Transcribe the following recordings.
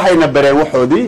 waxayna bareen waxoodii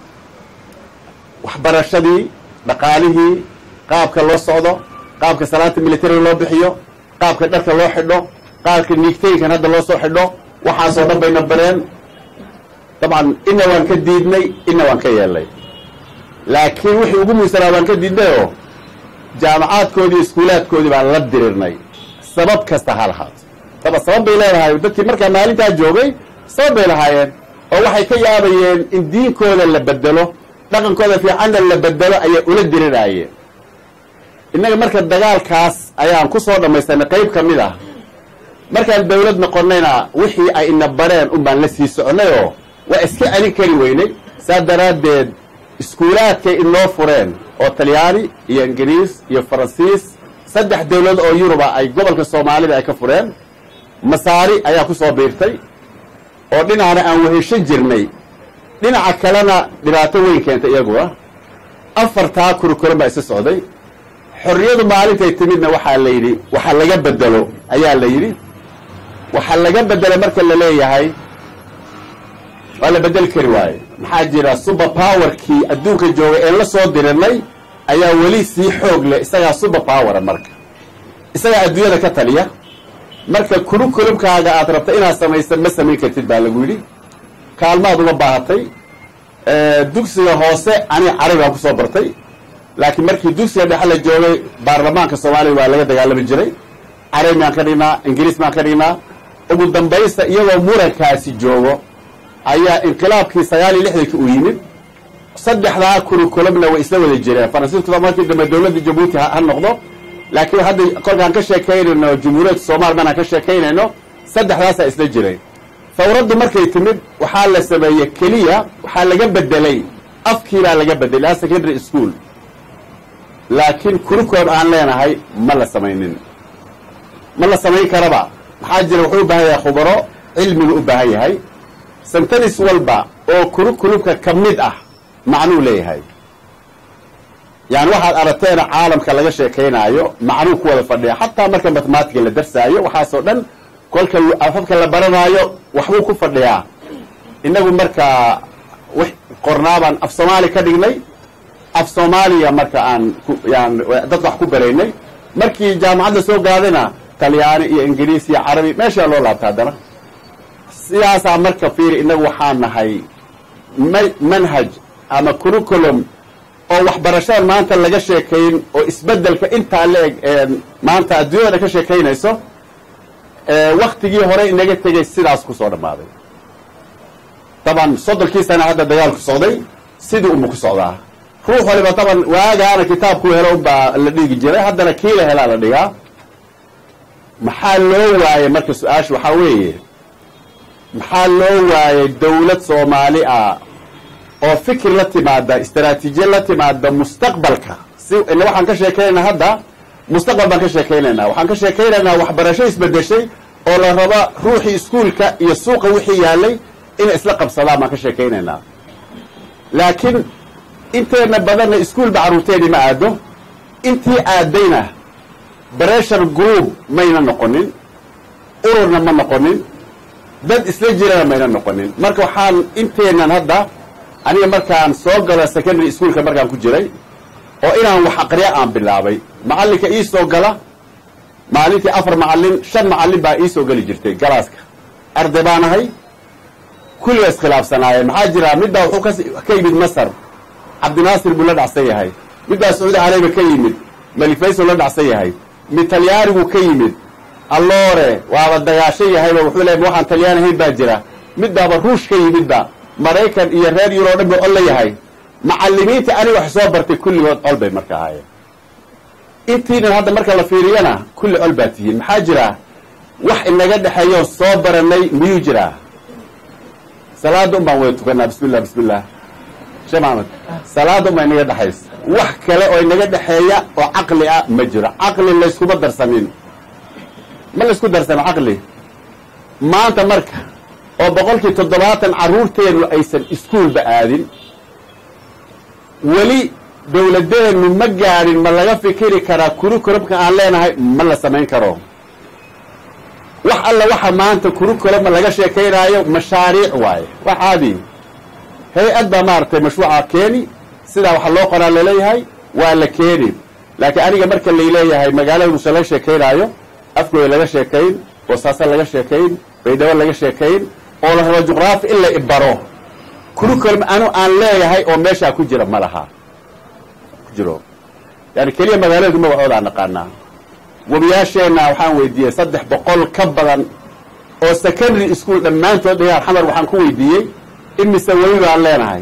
waxbarashadii dhaqaalihii qaabka loo socdo qaabka salaanta militariga loo bixiyo qaabka dharka loo xidho qaabka niigtooyinkan hadda loo soo xidho waxaasoo dhan bayna bareen dabcan ina waan ka diidnay ina waan ka yeelnay laakiin wixii ugu muhiimsanaa waan ka diidnayoo jaamacaadkoodii iskuulaadkoodii baan la dirirnay sabab kasta ha lahaato daba sabab bay leedahay dadkii markaa maalintaa joogay sabab bay lahaayeen oo waxay ka yaabayeen in diinkooda la bedelo dhaqankooda fiicanna la bedelo ayay ula diriraayeen innaga marka dagaalkaas ayaan ku soo dhammaystanay qayb ka mid ah markaan dawlad noqonnayna wixii ay ina bareen un baan la sii soconnay oo waa iska celin kari weynay saa daraaddeed iskuulaadkay inoo fureen oo talyaani iyo ingiriis iyo faransiis saddex dawlad oo yuruba ay gobolka soomaalida ay ka fureen masaari ayaa ku soo biirtay oo dhinacna aan weheshan jirnay dhinaca kalena dhibaato weyn keentay iyaguna afartaa kurikulan baa isa socday xorriyadu maalintay timidna waxaa la yidhi waxa laga bedelo ayaa la yidhi waxaa laga bedelo marka la leeyahay waa la bedeli kari waaye maxaa jira super powerkii adduunka joogay een la soo dirinay ayaa weli sii xoog leh isagaa super powera marka isagaa adduunyada ka taliya marka kurukulumkaaga aad rabta inaad samaysa ma samayn kartid baa lagu yidhi kaalmaad uma baahatay dugsiga hoose aniga carabi baan kusoo bartay laakiin markii dugsiga dhexe la joogay baarlamaanka soomaaliya waa laga dagaalami jiray carabi baan ka dhignaa ingiriis baan ka dhignaa ugu dambaysta iyagoo murankaasi joogo ayaa inqilaabkii sagaal iyo lixdanki uu yimid saddexdaa kurukulumna way isla wada jireen faransiiskuba markii dambe dawladda jabuuti ha noqdo laakiin hadda kolkaan ka sheekaynayno jumhuuriyadda soomaliya markaan ka sheekaynayno saddexdaasaa isla jiray fawraddu markay timid waxaa la sameeyey keliya waxaa laga bedelay afkiibaa laga bedelay secondary school laakiin kurikood aan leenahay ma la samaynin ma la samayn karaba maxaa jira wuxuu u baahan yahay khubaro cilmigu u baahan yahay santanis walba oo kurukulubka ka mid ah macnuu leeyahay yani waxaad aragteena caalamka laga sheekaynaayo macnuu ku wada fadhiya xataa marka mathematica la darsaayo waxaasoo dhan kolka afafka la baranaayo waxbuu ku fadhiyaa innagu markaa qornaabaan af soomaali ka dhignay af soomaaliya marka aan yan dad wax ku baraynay markii jaamacadda soo gaadayna talyaani iyo ingiriis iyo carabi meeshaa loo laabta haddana sidaasaa marka fiiri innagu waxaa nahay manhaj ama curriculum oo waxbarashadan maanta laga sheekayn oo isbeddelka intaa la eg maanta adduunyada ka sheekaynayso waktigii hore inaga tegay sidaas ku soo dhammaaday taban soddonkii sana hadda dagaalku socday sidii unba ku socdaa ruux waliba taban waagaana kitaabku helo unbaa la dhigi jiray haddana kii la helaa la dhigaa maxaa loo waayey marka su-aasha waxaa weeye maxaa loo waayey dawlad soomaali ah oo fikir la timaada istaraatiijiya la timaada mustaqbalka si ila waxaan ka sheekaynaynaa hadda mustaqbal baan ka sheekaynaynaa waxaan ka sheekaynaynaa waxbarasho isbedeshay oo la raba ruuxii iskuulka iyo suuqa wixii yaalay inay isla qabsadaan baan ka sheekaynaynaa laakiin inteena badanna iskuulba carruurteedii ma aado intii aadayna breshar group mayna noqonin ururna ma noqonin dad isla jirana mayna noqonin marka waxaan inteenan hadda aniga markaan soo galo secondary schoolka markaan ku jiray oo inaan wax aqriya aan bilaabay macallinka ii soo gala maalintii afar macallin shan macallin baa ii soo geli jirtay galaaska arday baan ahay kulliga iskhilaafsanaayeen maxaa jira midbaa wuxuu ka yimid masar cabdinaasir buu la dhacsan yahay midbaa sacuudi carabiya ka yimid malik faysal la dhacsan yahay mid talyaanigu ka yimid alloore waaba dagaashan yahayba wuxuu leeya waxaan talyaani ahayn baa jira midbaaba ruush ka yimidba maraykan iyo reer yuro o dhan buu col la yahay macallimiinta aniga wax soo bartay kulligood col bay marka ahaayeen intiinan hadda marka la fiiriyana kulli col baa tihiin maxaa jira wax inaga dhexeeyo soo baranay miyuu jiraa salaada un baan wada tukanaa bismi llah bismi llah sheekh maxamed salaada un baa inaga dhexaysa wax kale oo inaga dhexeeya oo caqli ah ma jiro caqli layskuma darsanin ma laysku darsano caqli maanta marka oo boqolkii toddobaatan carruurteennu aysan iskuolba aadin weli dawladeennu ma gaadhin ma laga fikiri karaa kurukulumka aan leenahay ma la samayn karo wax alla waxa maanta kurukuluma laga sheekaynaayo mashaariic waaye wax caadi hay-ad baa maaragtay mashruuca keeni sidaa waxa loo qoraa laleeyahay waa la keeni laakiin aniga marka layleeyahay magaalada muuse laga sheekaynaayo afgooda laga sheekayn boosaaso laga sheekayn baydhabo laga sheekayn oo la rabo juqraafi in la ibaro curriculum anu aan leeyahay oo meeshaa ku jira ma laha ku jiro yani keliya magaaladu magacooda aan naqaanaa webiyaasheenna waxaan weydiiyey saddex boqol ka badan oo secondary school dhammaantood dhigaan xamar waxaan ku weydiiyey imise webi baan leenahay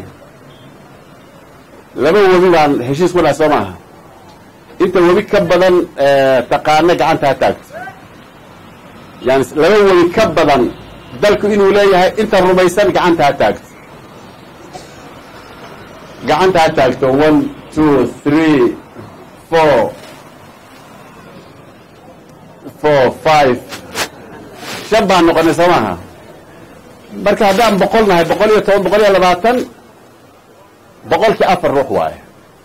laba webi baan heshiis ku nahay soo maaha inta webi ka badan taqaano gacanta ha taagto yani laba webi ka badan dalku inuu leeyahay inta rumaysan gacanta ha taagto gacanta ha taagto one two three four four five shan baan noqonay soo maaha marka haddaan boqol nahay boqol iyo toban boqol iyo labaatan boqolkii afar ruux waaye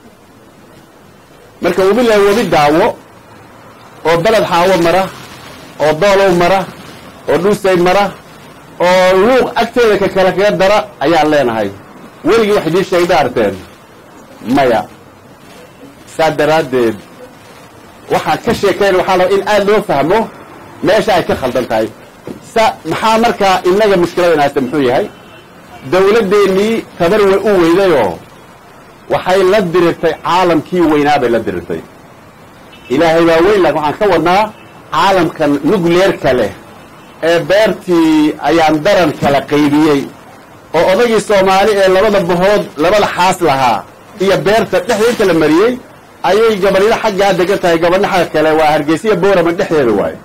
marka webi la webi daawo oo beled xaawo mara oo doolow mara oo dhuusay mara oo luuq agteeda ka kale kaga dara ayaan leenahay weligii wax idiin sheegda arteen maya saa daraaddeed waxaan ka sheekayn waxaa laba in aada loo fahmo meesha ay ka khaldan tahay sa maxaa markaa innaga mushkilada inaasta muxuu yahay dawladdeennii tabar way u weydayoo waxay la dirirtay caalamkii weynaa bay la dirirtay ilaahay baa weyn laakin waxaan ka wadnaa caalamkan nugleerka leh ee beertii ayaan daran kala qaybiyey oo odagii soomaali ee labada bahood labada xaas lahaa iyo beerta dhexda inta la mariyey ayay gabadhyo xaggaa degan tahay gabadho xagga kale waa hargeysiya boorama dhexdeeda waayo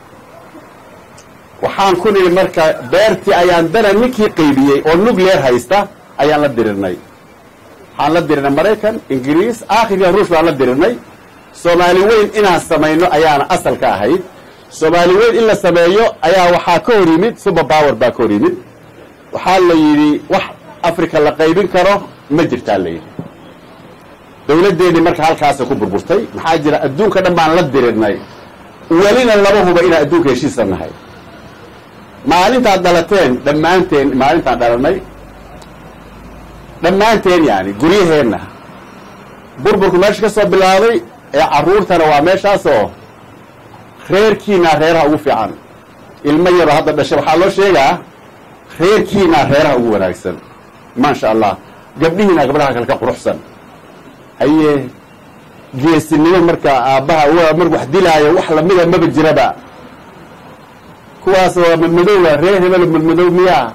waxaan ku nidhi marka beertii ayaan daran ninkii qaybiyey oo nugleer haysta ayaan la dirirnay waxaan la dirirnay maraykan ingiriis aakhirka ruush baan la dirirnay soomaali weyn inaan samayno ayaana asal ka ahayd soomaali weyn in la sameeyo ayaa waxaa ka hor yimid super power baa ka hor yimid waxaa la yidhi wax africa la qaybin karo ma jirtaa la yidhi dawladdeennii marka halkaasa ku burburtay maxaa jira adduunka dhan baan la dirirnay welina laba huba inaan adduunka heshiisa nahay maalintaad dhalateen dhammaanteen maalintaan dhalanay dhammaanteen yani guryaheenna burburku meesha ka soo bilaabay ee carruurtana waa meeshaasoo reerkiinaa reeraha ugu fiican ilmo yaro hadda dhashay waxaa loo sheegaa reerkiinaa reeraha ugu wanaagsan maasha allah gabdhihiina gabdhaha kale ka quruxsan haye geesinimo marka aabbaha mar wax dilaayo wax lamida maba jiraba kuwaas waa madmadowga reer hebel madmadow miyaa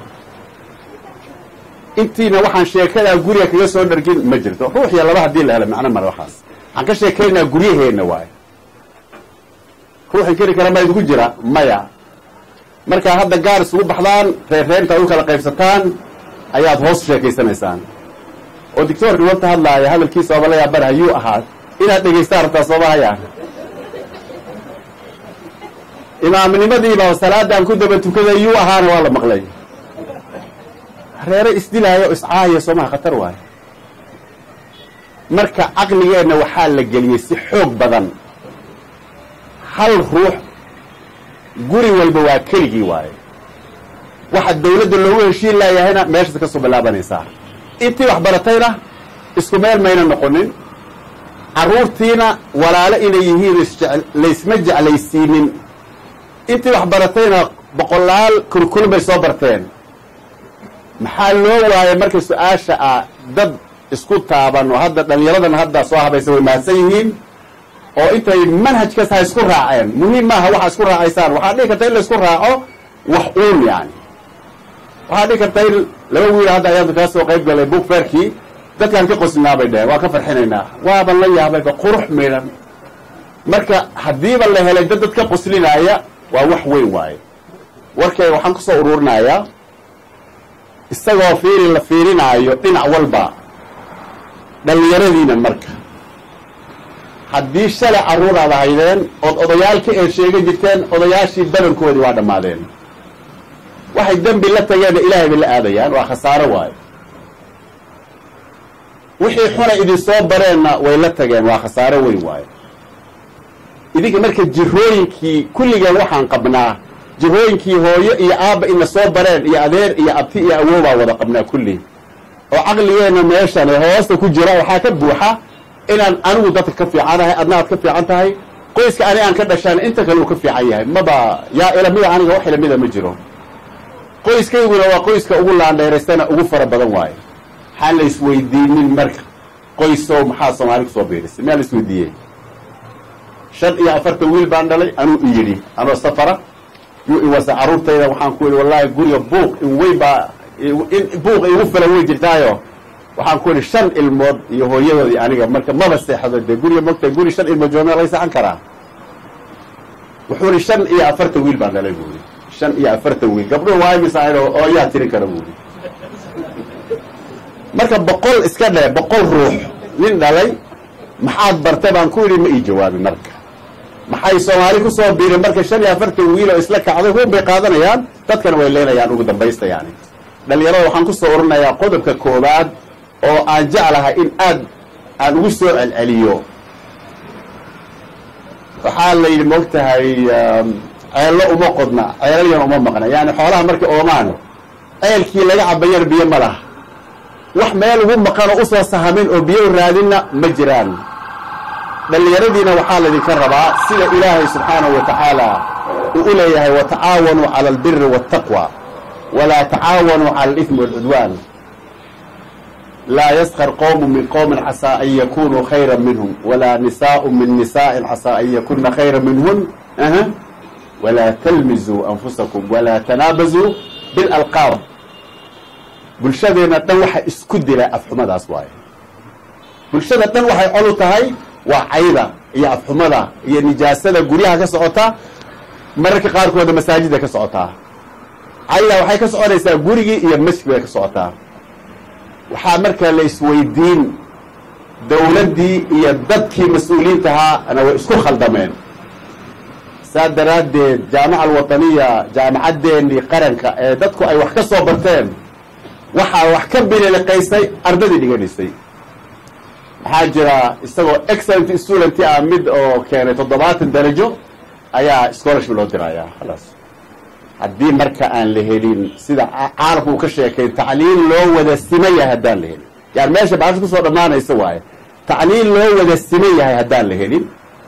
intiina waxaan sheekadaa guriga kaga soo dhargin ma jirto ruux iyo laba haddii la helo macno male waxaas waxaan ka sheekaynaa guryaheenna waayo ruux inkiri kara ma idinku jira maya markaa hadda gaar isugu baxdaan reer reerintaad u kala qaybsataan ayaad hoos sheekaysanaysaan oo dictoorka wanta hadlaaya hadalkiisa oba la yaabana hayuu ahaa inaad dhegaystaan rabtaa soomahaya imaamnimadiiba salaadaan ku daba tukaday yuu ahaana waa la maqlay reere isdilaayo o iscaaya soomaha khatar waayo marka caqligeenna waxaa la geliyey si xoog badan hal ruux guri walba waa keligii waayo waxa dawladda loogu heshiin laayahayna meeshaas ka soo bilaabanaysaa intii wax baratayna isku meel mayna noqonin carruurtiina walaalo inay yihiin laysma jeclaysiinin intii wax baratayna boqolaal kurkulun bay soo barteen maxaa loo waayay marka su-aasha ah dad isku taaban oo hadda dhallinyaradan hadda soo habaysa way mahadsan yihiin oo intay manhajkaas ha isku raaceen muhiim maaha waxa isku raacaysaan waxaa dhihi karta in la isku raaco wax uun yani waxaa dhihi karta in laba wiil hadda ayaantu kaa soo qayb galay book fairkii dadkaan ka qoslinaa bay dheheen waa ka farxinaynaa waaban la yaabayba qurux midhan marka haddiiba la helay dad dad ka qoslinaaya waa wax weyn waaye warkay waxaan ku soo ururinayaa isagoo fiiri la fiirinaayo dhinac walba dhallinyaradiina marka haddii shalay carruur aad ahaydeen ood odayaalka eed sheegan jirteen odayaashii badankoodii waa dhammaadeen waxay dembi la tageenna ilaahay bay la aadayaan waa khasaaro waayo wixii xunay idin soo bareenna way la tageen waa khasaaro weyn waayo idinka marka jirooyinkii kulligeen waxaan qabnaa jirooyinkii hooyo iyo aabba ina soo bareen iyo adeer iyo abti iyo awoobaa wada qabnaa kulli oo caqligeenna meeshan hoosta ku jira waxaa ka buuxa inaan anigu dadka ka fiicanahay adna aad ka fiican tahay qoyska ani aan ka dhashaan inta kale uu ka fiican yahay maba yaa ilamida aniga wax ilamida ma jiro qoyskayguna waa qoyska ugu laandheeraystana ugu fara badan waayo maxaan la isweydiinin marka qoysow maxaa soomaali kusoo biirisay miyaa la isweydiiyey shan iyo afartan wiil baan dhalay anuu i yidhi anoo safara yuu iwasa carruurtayda waxaan ku yidhi wallaahi guriga buuq in weyn baa in buuq igu filan way jirtaayo waxaan ku yidhi shan ilmood iyo hooyadood iyo aniga marka maba seexdo dee guriga mogta guri shan ilmood joomea laga seexan karaa wuxuu yidhi shan iyo afartan wiil baan dhalay buuri shan iyo afartan wiil gabdhuhu waa imisaahid oo yaa tirin kara buuri marka boqol iska dhe boqol ruux nin dhalay maxaad bartay baan ku yidhi ma ii jawaabin marka maxay soomaali ku soo biireen marka shan iyo afartan wiil oo isla kacday huun bay qaadanayaan dadkana way leenayaan ugu dambaysta yani dhalinyarada waxaan ku soo oranayaa qodobka koowaad oo aan jeclahay in aad aan ugu soo celceliyo waxaa la yidhi moog tahay ceello uma qodna ceelalyan uma maqna yani xoolaha markay oomaan ceelkii laga cabayana biyo ma laha wax meel ugu maqan oo usoo sahamin oo biyo u raadinna ma jiraan dhallinyaradiina waxaa laydinka rabaa sida ilaahay subxaanahu wa tacaala uu u leeyahay watacaawanuu cala albiri waataqwa walaa tacaawanuu cala alifmi waalcudwaan laa yaskar qowmu min qowmin casaa an yakunuu khayra minhum walaa nisaau min nisaa'in casaa an yakuna khayra minhun walaa talmizuu anfusakum walaa tanaabazuu bilalqaab bulshadeenna dhan waxa isku dila afxumadaas waaye bulshada dhan waxay col u tahay waa cayda iyo afxumada iyo nijaasada guryaha ka socota mararka qaarkooda masaajidda ka socotaa cayda waxay ka soconaysaa gurigii iyo masjid bay ka socotaa waxaa markaa la isweydiin dawladdii iyo dadkii mas-uuliyiintahaana way isku khaldameen saa daraaddeed jaamaca alwataniya jaamacaddeenii qaranka ee dadku ay wax ka soo barteen waxaa wax ka bililiqaysay ardadii dhiganaysay maxaa jira isagoo excellent student ah mid oo keenay toddobaatan darajo ayaa scholarship loo dirayaa khalaas haddii marka aan la helin sida caalamku uu ka sheekay tacliin loo wada siman yahay haddaan la helin yani meesha baasha kusoo dhammaanaysa waaye tacliin loo wada siman yahay haddaan la helin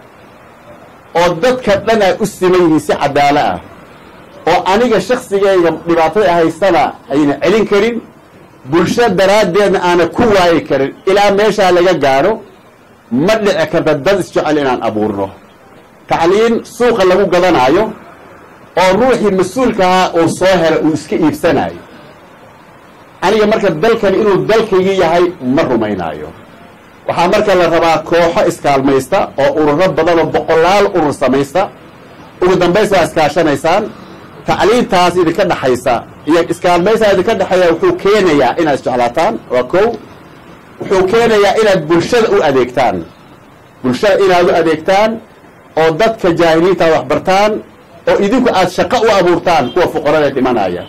oo dadka dhan ay u siman yihiin si cadaalo ah oo aniga shaksigayga dhibaatada haystana ayna celin karin bulsho daraaddeedna aana ku waayi karin ilaa meeshaa laga gaadho ma dhici karta dad isjecel inaan abuurno tacliin suuqa lagu gadanaayo oo ruuxii mas-uulkahaa uu soo hela uu iska iibsanaayo aniga marka dalkani inuu dalkaygii yahay ma rumaynaayo waxaa marka la rabaa kooxo iskaalmaysta oo ururo badan oo boqolaal urur samaysta ugu dambaysa waa iskaashanaysaan tacliintaas idinka dhexaysa iyo iskaalmaysaa idinka dhexeeya wuxuu keenayaa inaad isjeclaataan waa kow wuxuu keenayaa inaad bulshada u adeegtaan bulshada inaad u adeegtaan oo dadka jaahiliinta wax bartaan oo idinku aad shaqo u abuurtaan kuwa fuqarada dhimanaya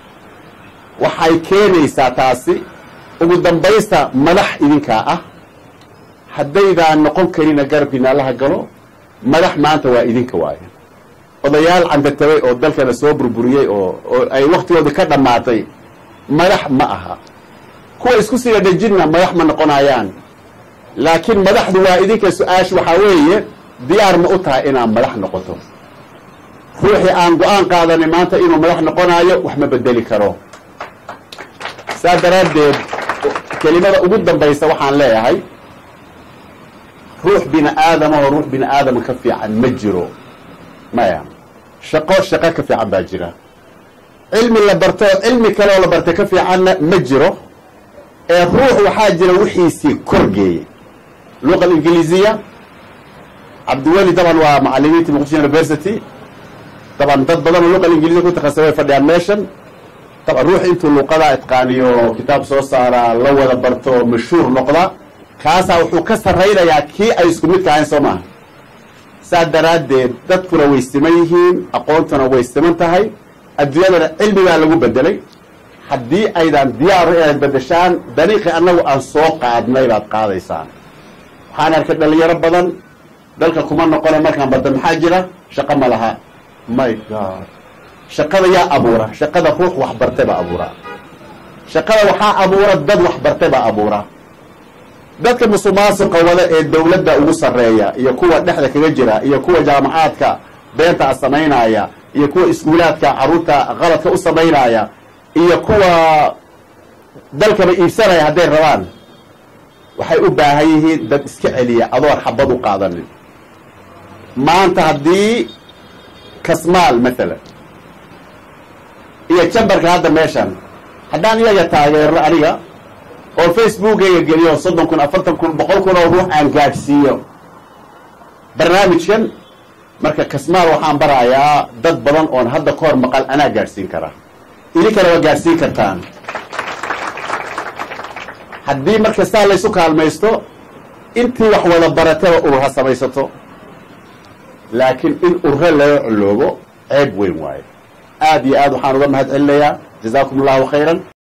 waxay keenaysaa taasi ugu dambaysta madax idinkaa ah haddaydaan noqon karina garabkiina allaha galo madax maanta waa idinka waaye odayaal candatabay oo dalkana soo burburiyey oo oo ay waktigooda ka dhammaatay madax ma aha kuwa isku sida dhejinna madax ma noqonayaan laakiin madaxdu waa idinka su-aasha waxaa weeye diyaar ma u tahay inaad madax noqoto ruuxii aan go-aan qaadanin maanta inuu madax noqonaayo wax ma bedeli karo saa daraaddeed kelimada ugu dambaysa waxaan leeyahay ruux bini aadamahoo ruux bini aadama ka fiican ma jiro maya shaqo shaqo ka fiican baa jira cilmi la barto cilmi kaleoo la bartay ka fiicanna ma jiro ee ruux waxaa jira wixiisii korgeeyey luqa ingiliisiya cabdiweli daban waa macalimiinta muqdisho university daban dad badan oo luqa ingiliisiya ku takhasay way fadhiyaan meeshan daban ruux intuu luqadaa itqaaniyo kitaab soo saaraa la wada barto mashhuur noqda kaasaa wuxuu ka sarraynayaa kii ay isku midka ahayn soo maaha saa daraaddeed dadkuna way siman yihiin aqoontuna way siman tahay adduunyadana cilmigaa lagu bedelay haddii aydan diyaaru inaad bedeshaan dariiqii annagu aan soo qaadnay baad qaadaysaan waxaan arkay dhalinyaro badan dalka kuma noqona markaan badda maxaa jira shaqo ma laha my god shaqada yaa abuura shaqada ruux waxbartay baa abuura shaqada waxaa abuura dad waxbartay baa abuura dadka musuqmaasuqa wada ee dawladda ugu sarreeya iyo kuwa dhexda kaga jira iyo kuwa jaamacaadka beenta samaynaya iyo kuwa iskuulaadka carruurta qaladka u samaynaya iyo kuwa dalkaba iibsanaya hadday rabaan waxay u baahan yihiin dad iska celiya adoon xabad u qaadanin maanta haddii kasmaal maalan iyo jambarka hadda meeshan haddaan iyaga taageero aniga oo facebookayga geliyo soddon kun afartan kun boqol kun oo ruux aan gaadhsiiyo barnaamijkan marka kasmaal waxaan barayaa dad badan oon hadda ka hor maqal anaa gaadhsiin karaa idinkana waa gaadhsiin kartaan haddii marka saa laysu kaalmaysto intii wax wada barataba urha samaysato laakiin in urre laga coloobo ceeb weyn waayo aad iyo aad waxaan uga mahad celinayaa jazaakum allahu khayran